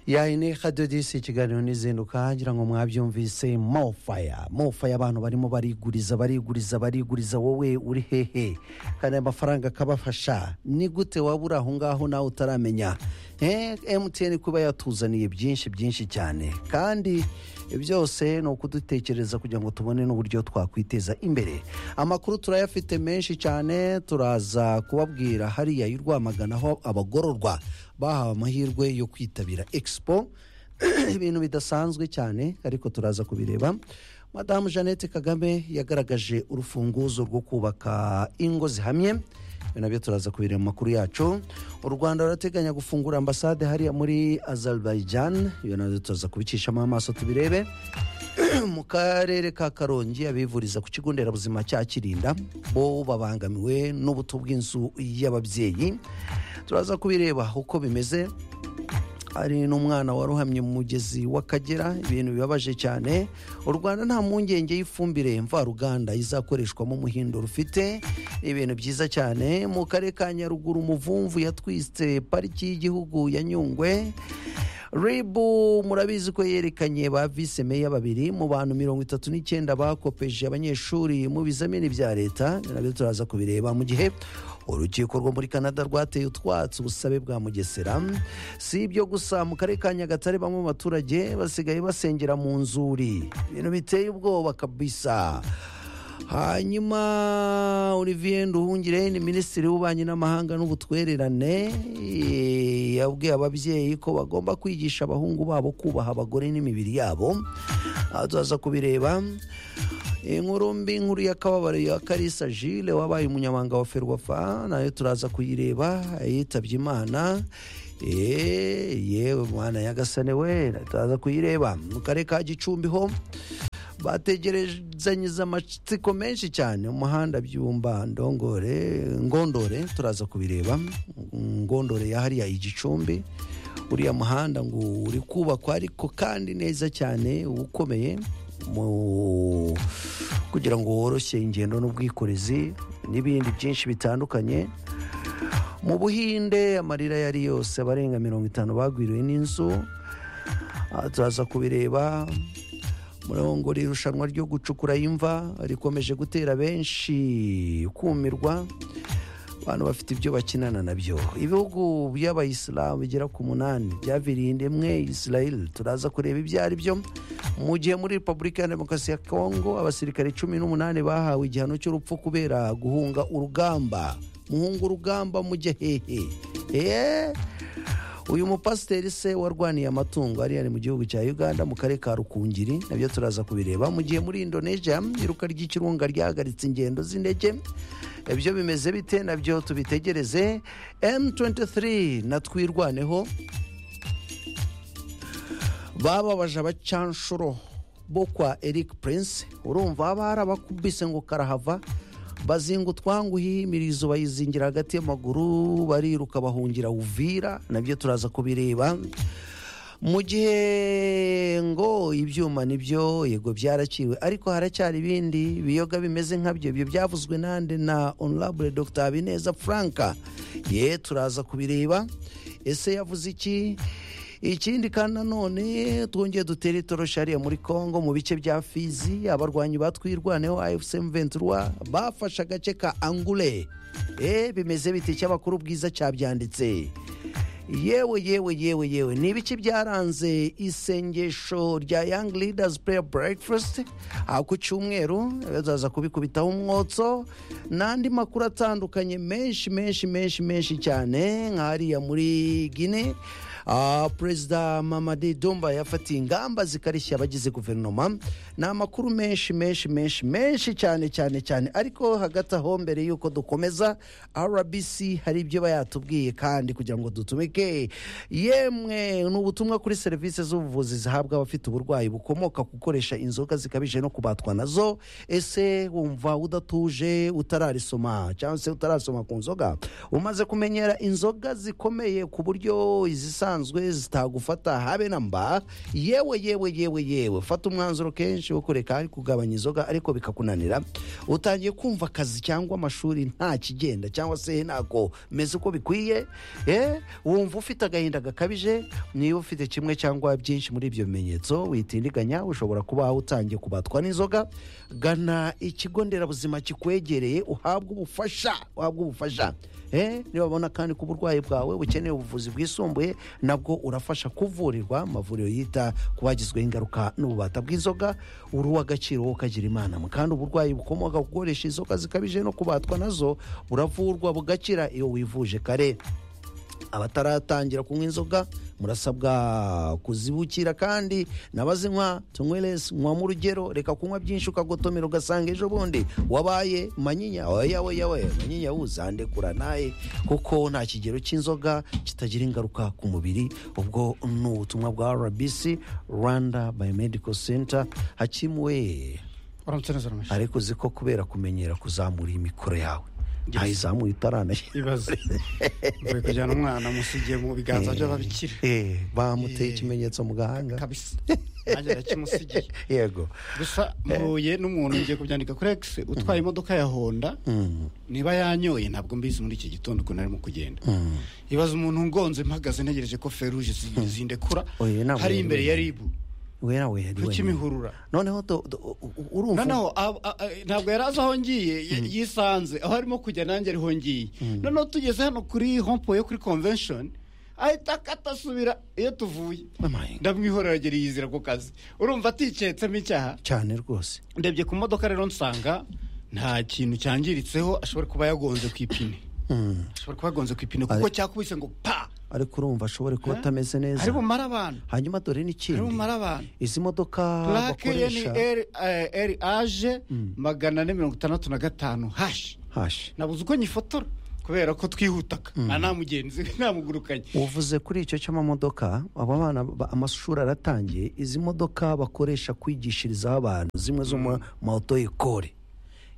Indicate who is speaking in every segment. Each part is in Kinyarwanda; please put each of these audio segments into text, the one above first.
Speaker 1: yayine kadodisi ikiganiro n'izinduka ngira ngo mwabyumvise mofaya mofaya abantu barimo bariguriza bariguriza bariguriza wowe uri hehe kandi aya mafaranga akabafasha ni gute waba uri aho ngaho nawe utaramenya emutiyeni kuba yatuzaniye byinshi byinshi cyane kandi byose ni ukudutekereza kugira ngo tubone n'uburyo twakwiteza imbere amakuru turayafite menshi cyane turaza kubabwira hariya y'u rwamagana aho abagororwa bahawe amahirwe yo kwitabira expo ibintu bidasanzwe cyane ariko turaza kubireba madamu jeannette kagame yagaragaje urufunguzo rwo kubaka ingo zihamye ibi nabyo turaza kubireba mu makuru yacu u rwanda rurateganya gufungura ambasade hariya muri azerbaijan ibi nabyo turaza kubicishamo amaso tubirebe mu karere ka karongi abivuriza ku kigo nderabuzima cya kirinda bo babangamiwe n'ubuto bw'inzu y'ababyeyi turaza kubireba uko bimeze hari n'umwana waruhamye mu mugezi w'akagera ibintu bibabaje cyane u rwanda nta mpungenge y'ifumbire mvaruganda izakoreshwamo umuhindo rufite ibintu byiza cyane mu karere ka nyaruguru umuvumvu yatwitse pariki y'igihugu ya nyungwe ribu murabizi ko yerekanye ba vise meya babiri mu bantu mirongo itatu n'icyenda bakopeje abanyeshuri mu bizamini bya leta nabyo turaza kubireba mu gihe urukiko rwo muri canada rwateye utwatsi ubusabe bwa mugesera si ibyo gusa mu karere ka nyagatare bamwe mu baturage basigaye basengera mu nzuri ibintu biteye ubwoba kabisa hanyuma olivier nduhungire ni minisitiri w'ububanyi n'amahanga n'ubutwererane eh, yabwiye ababyeyi ko bagomba kwigisha abahungu babo kubaha abagore n'imibiri yabo Aha turaza kubireba inkuru mbi nkuru y'akababaro ya karisa jile wabaye umunyamabanga wa ferwafa nayo turaza kuyireba yitabye imana Eh, yewe mwana yagasane we turaza kuyireba mu karere ka gicumbi ho bategerezanyiza amatsiko menshi cyane umuhanda byumba ndongore ngondore turaza kubireba ngondore ya hariya igicumbi uriya muhanda ngo uri kubakwa ariko kandi neza cyane uba ukomeye mu- kugira ngo woroshye ingendo n'ubwikorezi n'ibindi byinshi bitandukanye mu buhinde amarira yari yose abarenga mirongo itanu bagwiriwe n'inzu Aha turaza kubireba murongo irushanwa ryo gucukura imva rikomeje gutera benshi kumirwa abantu bafite ibyo bakinana nabyo ibihugu by'abayisilamu bigera ku munani byaviriye indemwe israel turaza kureba ibyo ari byo mu gihe muri repubulika ya demokarasi ya kongo abasirikare cumi n'umunani bahawe igihano cy'urupfu kubera guhunga urugamba muhunga urugamba mujye hehe Eee! uyu mupasiteri se warwaniye amatungo ariya ni mu gihugu cya uganda mu karere ka rukungiri nabyo turaza kubireba mu gihe muri indonesia iruka ry'ikirunga ryahagaritse ingendo z'indege ibyo bimeze bite nabyo tubitegereze m23 natwirwaneho bababaje abacanshuro bo kwa eric prince urumva haba hari abakubise ngo karahava bazinga utwanguhi imirizo bayizingira hagati y'amaguru bariruka bahungira uvira nabyo turaza kubireba mu gihe ngo ibyuma nibyo yego byaraciwe ariko haracyari ibindi biyoga bimeze nkabyo ibyo byavuzwe nande na honorable dr habineza franka ye turaza kubireba ese yavuze iki ikindi kandi nanone twongeye dutere itoroshi hariya muri congo mu bice bya fizi abarwanyi batwirwaneho afc ventura bafashe agace ka angule e bimeze bite cy'abakuru bwiza cyabyanditse yewe yewe yewe yewe ni ibiki byaranze isengesho rya young leaders prayer breakfast aha ku cyumweru bazaza kubikubitaho umwotso n'andi makuru atandukanye menshi menshi menshi menshi cyane nka hariya muri guinea Ah, perezida mamadi dumba yafatiye ingamba zikarishya abagize guverinoma ni amakuru menshi menshi menshi menshi cyane cyane cyane ariko hagati aho mbere y'uko dukomeza rbc hari ibyo bayatubwiye kandi kugira ngo dutumike yemwe ni ubutumwa kuri serivisi z'ubuvuzi zihabwa abafite uburwayi bukomoka ku gukoresha inzoga zikabije no kubatwa nazo ese wumva udatuje utararisoma cyangwa se utarasoma ku nzoga umaze kumenyera inzoga zikomeye ku buryo izisanzwe zisanzwe zitagufata habe na mba yewe yewe yewe yewe fata umwanzuro kenshi wo kureka ari kugabanya inzoga ariko bikakunanira utangiye kumva akazi cyangwa amashuri nta kigenda cyangwa se ntabwo meze uko bikwiye eh, wumva ufite agahinda gakabije niba ufite kimwe cyangwa byinshi muri ibyo bimenyetso witindiganya ushobora kuba utangiye kubatwa n'inzoga gana ikigo nderabuzima kikwegereye uhabwe ubufasha uhabwe ubufasha Eh, niba babona kandi ko uburwayi bwawe bukeneye ubuvuzi bwisumbuye nabwo urafasha kuvurirwa amavuriro yita ku bagizweho ingaruka n'ububata bw'inzoga uruwa agaciro wowe ukagira imana kandi uburwayi bukomoka ku gukoresha inzoga zikabije no kubatwa nazo buravurwa bugakira iyo wivuje kare abataratangira kunywa inzoga murasabwa kuzibukira kandi nabazinywa tunyweresi nywamo urugero reka kunywa byinshi ukagotomera ugasanga ejo bundi wabaye manyinya oya oya oya manyinya wuzande kura nawe kuko nta kigero cy'inzoga kitagira ingaruka ku mubiri ubwo ni ubutumwa bwa rbc rwanda biomedical center hakimuwe
Speaker 2: uramutse neza rwose
Speaker 1: ariko uzi ko kubera kumenyera kuzamura imikoro yawe ntayizamuye itaranashyira
Speaker 2: ibibazo uvuye kujyana umwana musigiye mu biganza by'ababikira
Speaker 1: Eh, bamuteye ikimenyetso mu gahanga
Speaker 2: kabisa nanjye ndakimusigiye
Speaker 1: yego
Speaker 2: gusa mpuye n'umuntu ngiye kubyandika kuri x utwaye imodoka ya honda niba yanyoye ntabwo mbizi muri iki gitondo ukuntu arimo kugenda ibaza umuntu ngonze mpagaze ntegereje ko feruje zi- zindekura
Speaker 1: Oye, nawe
Speaker 2: hari
Speaker 1: yari
Speaker 2: imbere ya
Speaker 1: wenyine.
Speaker 2: ribu
Speaker 1: we nawe yari
Speaker 2: ku
Speaker 1: wenyine
Speaker 2: kimihurura
Speaker 1: noneho do- do- u- u- urumva
Speaker 2: noneho ab- a- a- ntabwo yari azi aho ngiye y- yisanze aho arimo kujya nanjye ariho ngiye noneho tugeze hano kuri hompo yo kuri convention ahita akata asubira iyo tuvuye
Speaker 1: Amaye.
Speaker 2: ndamwihorera agera yizira ku kazi urumva atiketsemo icyaha
Speaker 1: cyane rwose
Speaker 2: ndebye ku modoka rero nsanga nta kintu cyangiritseho ashobora kuba yagonze ku ipine
Speaker 1: Mm.
Speaker 2: ashobora kuba yagonze ku ipine kuko cyakubise ngo pa
Speaker 1: ariko urumva ashobore kuba
Speaker 2: Eh?
Speaker 1: atameze neza
Speaker 2: ari bumara abantu
Speaker 1: hanyuma dore
Speaker 2: ari
Speaker 1: n'ikindi
Speaker 2: bumara abantu
Speaker 1: izi modoka
Speaker 2: purake ye ni
Speaker 1: bakoresha
Speaker 2: eri eh, eri aje magana ane mirongo itandatu na gatanu hashi
Speaker 1: hashi
Speaker 2: nabuze uko nyifotora kubera ko twihutaga nta nta mugenzi we namugurukanye
Speaker 1: uvuze kuri icyo cy'amamodoka aba bana ba- amashuri aratangiye izi modoka bakoresha kwigishirizaho abantu zimwe zo mu moto ekore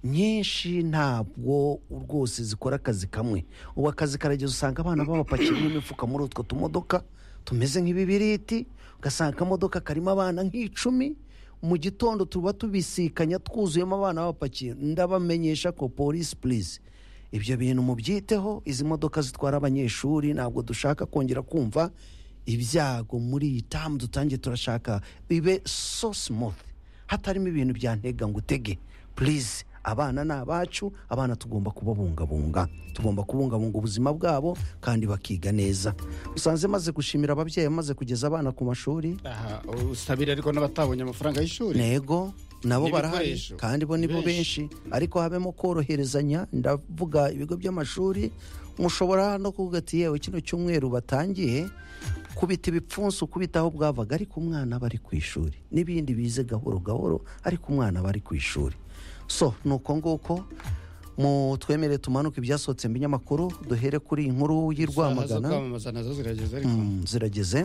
Speaker 1: nyinshi ntabwo rwose zikora akazi kamwe ubu akazi karageza usanga abana babapakiramo imifuka muri utwo tumodoka tumeze nk'ibibiriti ugasanga akamodoka karimo abana nk'icumi mu gitondo tuba tubisikanya twuzuyemo abana bapakiye ndabamenyesha ko polisi purize ibyo bintu mubyiteho izi modoka zitwara abanyeshuri ntabwo dushaka kongera kumva ibyago muri iyi tamu dutangiye turashaka bibe so smooth hatarimo ibintu byantega ngo utege purize abana ni abacu abana tugomba kubabungabunga tugomba kubungabunga ubuzima bwabo kandi bakiga neza usanze maze gushimira ababyeyi bamaze kugeza abana ku mashuri
Speaker 2: aha usabira ariko n'abatabonye amafaranga y'ishuri
Speaker 1: nego nabo barahari
Speaker 2: N'ibikoresho.
Speaker 1: kandi bo nibo benshi ariko habemo koroherezanya ndavuga ibigo by'amashuri mushobora no kuvuga ati yewe kino cyumweru batangiye kubita ibipfunsi kubita aho bwavaga ariko umwana aba ari ku ishuri n'ibindi bize gahoro gahoro ariko umwana aba ari ku ishuri so ni uko nguko mu twemere tumanuke ibyasohotse mu binyamakuru duhere kuri iyi nkuru y'i
Speaker 2: Ahaza
Speaker 1: rwamagana
Speaker 2: kwamamaza nazo zirageze ariko
Speaker 1: Mm, zirageze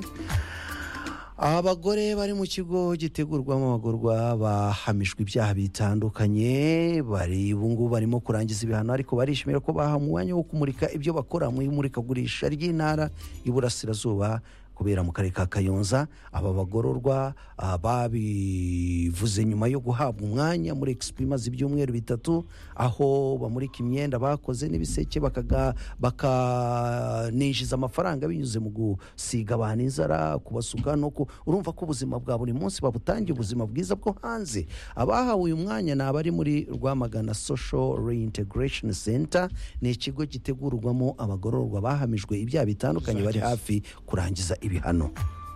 Speaker 1: abagore bari mu kigo gitegurwamo abagorwa bahamijwe ibyaha bitandukanye bari ubu ngubu barimo kurangiza ibihano ariko barishimira ko bahawe umwanya wo kumurika ibyo bakora mu imurikagurisha ry'intara y'iburasirazuba kubera mu karere ka kayonza aba bagororwa ah, babivuze nyuma yo guhabwa umwanya muri expo imaze ibyumweru bitatu aho bamurika imyenda bakoze n'ibiseke bakaga- bakaninjiza amafaranga binyuze mu gusiga abantu inzara kubasuka no ku urumva ko ubuzima bwa buri munsi babutangiye ubuzima bwiza bwo hanze abahawe uyu mwanya ni abari muri rwamagana social reintegration center ni ikigo gitegurwamo abagororwa bahamijwe ibyaha bitandukanye bari hafi kurangiza ibihano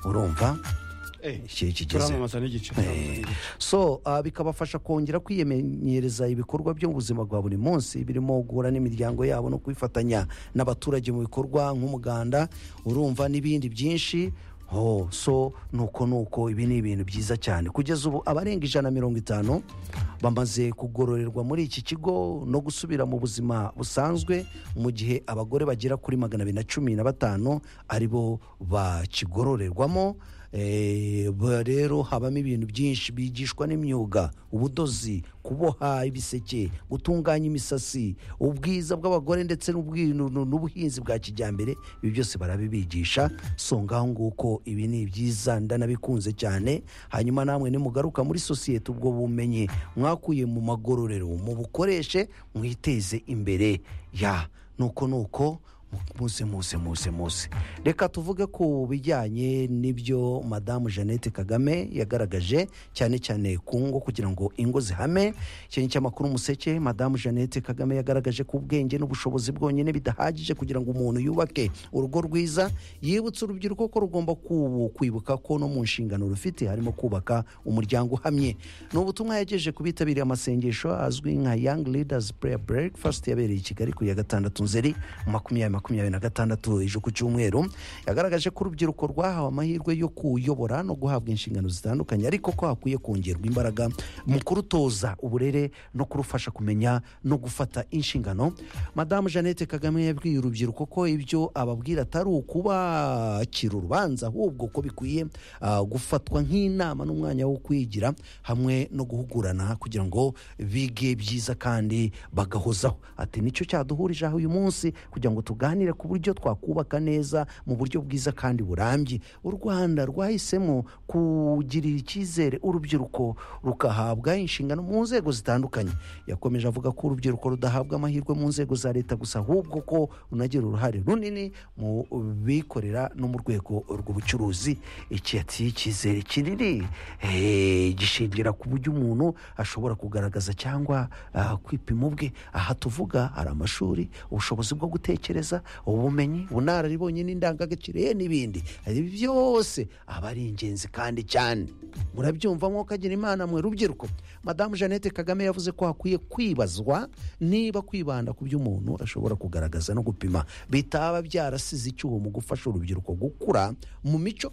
Speaker 1: urumva
Speaker 2: eh,
Speaker 1: ikihe kigeze
Speaker 2: turamamaza n'igice turamamaza n'igice.
Speaker 1: so ah, bikabafasha kongera kwiyemenyereza ibikorwa byo mu buzima bwa buri munsi birimo guhura n'imiryango yabo no kwifatanya n'abaturage mu bikorwa nk'umuganda urumva n'ibindi byinshi oh, so nuko nuko ibi ni ibintu byiza cyane kugeza ubu abarenga ijana na mirongo itanu bamaze kugororerwa muri iki kigo no gusubira mu buzima busanzwe mu gihe abagore bagera kuri magana abiri na cumi na batanu aribo bakigororerwamo Eh, ba- rero habamo ibintu byinshi bigishwa n'imyuga ubudozi kuboha ibiseke gutunganya imisatsi ubwiza bw'abagore ndetse n'ubwi- nu- nu- n'ubuhinzi bwa kijyambere ibi byose barabibigisha so ngaho nguko ibi ni byiza ndanabikunze cyane hanyuma namwe nimugaruka muri sosiyete ubwo bumenyi mwakuye mu magororero mubukoreshe mwiteze imbere ya nuko nuko muze muze muze muze reka tuvuge ku bijyanye n'ibyo madamu jeannette kagame yagaragaje cyane cyane ku ngo kugira ngo ingo zihame ikintu cy'amakuru umuseke madamu jeannette kagame yagaragaje ko ubwenge n'ubushobozi bwonyine bidahagije kugira ngo umuntu yubake urugo rwiza yibutsa urubyiruko ko rugomba kubu kwibuka ko no mu nshingano rufite harimo kubaka umuryango uhamye ni ubutumwa yagejeje ku bitabiriye amasengesho azwi nka young leaders prayer breakfast yabereye i kigali ku ya gatandatu nzeri makumyabiri makumyabiri na gatandatu ejo ku cyumweru yagaragaje ko urubyiruko rwahawe amahirwe yo kuyobora no guhabwa inshingano zitandukanye ariko ko hakwiye kongerwa imbaraga mu kurutoza uburere no kurufasha kumenya no gufata inshingano madamu jeannette kagame yabwiye urubyiruko ko ibyo ababwira atari ukubakira urubanza ahubwo ko bikwiye ah, gufatwa nk'inama n'umwanya wo kwigira hamwe no guhugurana kugira ngo bige byiza kandi bagahozaho ati nicyo cyaduhurije aho uyu munsi kugira ngo tuganire ku buryo twakubaka neza mu buryo bwiza kandi burambye u rwanda rwahisemo kugirira icyizere urubyiruko rukahabwa inshingano mu nzego zitandukanye yakomeje avuga ko urubyiruko rudahabwa amahirwe mu nzego za leta gusa ahubwo ko runagira uruhare runini mu bikorera no mu rwego rw'ubucuruzi iki ati icyizere kinini eh, gishingira ku buryo umuntu ashobora kugaragaza cyangwa ah, kwipima ubwe aha tuvuga hari amashuri ubushobozi bwo gutekereza ubumenyi ubunararibonye n'indangagaciro ye n'ibindi ibi byose aba ari ingenzi kandi cyane murabyumva mwuko agira imana mwe rubyiruko madamu jeannette kagame yavuze ko hakwiye kwibazwa niba kwibanda ku byo umuntu ashobora kugaragaza no gupima bitaba byarasize icyuho mu gufasha urubyiruko gukura mu mico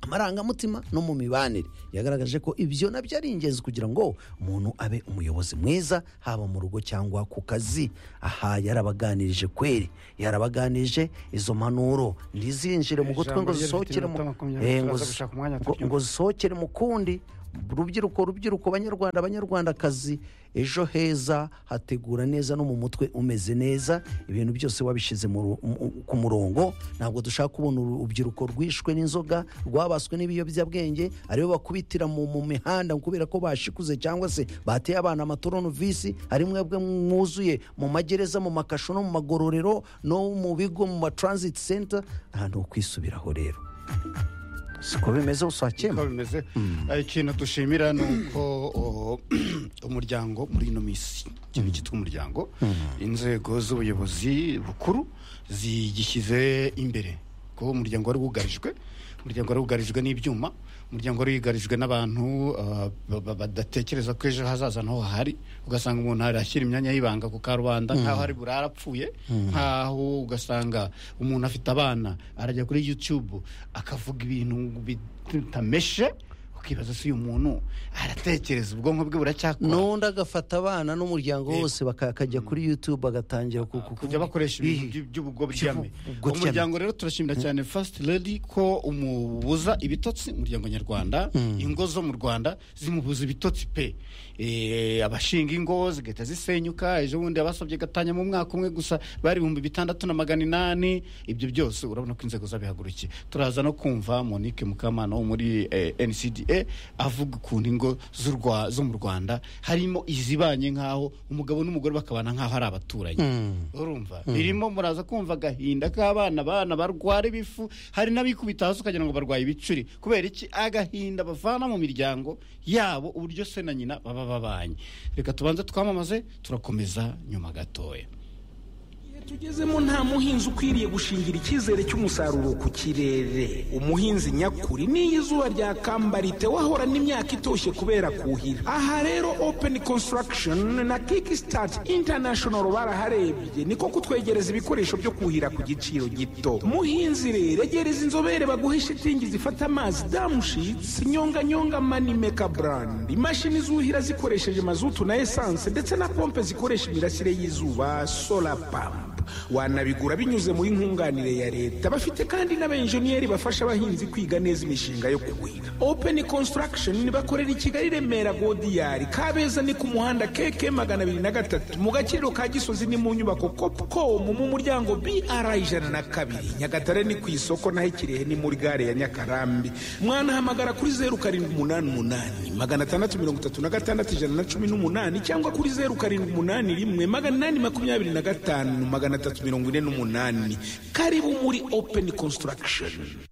Speaker 1: amarangamutima no mu mibanire yagaragaje ko ibyo nabyo ari ingenzi kugira ngo umuntu abe umuyobozi mwiza haba mu rugo cyangwa ku kazi aha yarabaganirije kweri yarabaganirije izo mpanuro ntizinjire mu gutwe ngo
Speaker 2: Ijambo rye rifite
Speaker 1: zisohokere mu-
Speaker 2: iminota makumyabiri,
Speaker 1: Eh, ngo
Speaker 2: turaza
Speaker 1: zi-
Speaker 2: gushaka umwanya
Speaker 1: ngo- ngo zisohokere mu kundi rubyiruko rubyiruko banyarwanda banyarwandakazi ejo heza hategura neza no mu mutwe umeze neza ibintu byose wabishyize mu ru- mu- ku murongo ntabwo dushaka kubona uru- urubyiruko rwishwe n'inzoga rwabaswe n'ibiyobyabwenge aribo bakubitira mu mu mihanda kubera ko bashikuze cyangwa se bateye abana amaturonovisi ari mwebwe mwuzuye mu magereza mu makasho no mu magororero no mu bigo mu ma transit center nta n'ukwisubiraho rero siko bimeze usakema
Speaker 2: uko bimeze Eh, ikintu dushimira ni uko oh, umuryango muri ino minsi ikintu cyitwa umuryango inzego z'ubuyobozi bukuru zigishyize imbere kuko umuryango wari wugarijwe umuryango wari wugarijwe n'ibyuma umuryango wari wugarijwe n'abantu ah, ba- ba- badatekereza ko ejo hazaza naho hahari ugasanga umuntu arashyira imyanya y'ibanga ku karubanda nkaho ari burara apfuye nkaho ugasanga umuntu afite abana arajya kuri youtube akavuga ibintu bitameshe ukibaza se uyu muntu aratekereza ubwonko bwe buracyakora
Speaker 1: n'undi agafata abana n'umuryango
Speaker 2: Yego.
Speaker 1: wose baka- akajya kuri youtube agatangira ku- ku-
Speaker 2: kujya bakoresha ibintu
Speaker 1: Ih,
Speaker 2: by- by'ubugobyame
Speaker 1: Ubwobyame.
Speaker 2: umuryango rero turashimira cyane first lady ko umubuza ibitotsi umuryango nyarwanda ingo zo mu rwanda zimubuza ibitotsi pe Eh, abashinga ingo zigahita zisenyuka ejo bundi abasabye gatanya mu mwaka umwe gusa bari ibihumbi bitandatu na magana inani ibyo byose urabona ko inzego zabihagurukiye turaza no kumva monique mukamana wo muri eh, ncda avuga ukuntu ingo z'u Rwa- zo mu rwanda harimo izibanye nk'aho umugabo n'umugore bakabana nk'aho ari abaturanyi urumva birimo muraza kumva agahinda k'abana abana barwara ibifu hari n'abikubita hasi ukagira ngo barwaye ibicuri kubera iki agahinda bavana mu miryango yabo uburyo se na nyina baba babanye reka tubanze twamamaze turakomeza nyuma gatoya
Speaker 3: Igihe tugezemo nta muhinzi ukwiriye gushingira icyizere cy'umusaruro ku kirere umuhinzi nyakuri n'iyo izuba ryakambarite wahorana imyaka itoshye kubera kuhira aha rero open construction na kickstart international baraharebye niko kutwegereza ibikoresho byo kuhira ku giciro gito muhinzi rero egereza inzobere baguhe shitingi zifata amazi damushitsi nyonganyonga manimeka brand imashini zuhira zikoresheje mazutu na esanse ndetse na pompe zikoresha imirasire y'izuba solar pump wanabigura binyuze muri nkunganire ya leta bafite kandi n'abenjeniyeri bafasha abahinzi kwiga neza imishinga yo kuhira open construction bakorera i kigali remera godiyari kabeza ni ku muhanda keke magana abiri na gatatu mu gakiriro ka gisozi ni mu nyubako copcom mu muryango br ijana na kabiri nyagatare ni ku isoko naho ikirehe ni muri gare ya nyakarambi mwanahamagara kuri zeru karindwi umunani umunani magana atandatu mirongo itatu na gatandatu ijana na cumi n'umunani cyangwa kuri zeru karindwi umunani rimwe magana inani makumyabiri na gatanu magana atatu mirongo ine n'umunani karibu muri open construction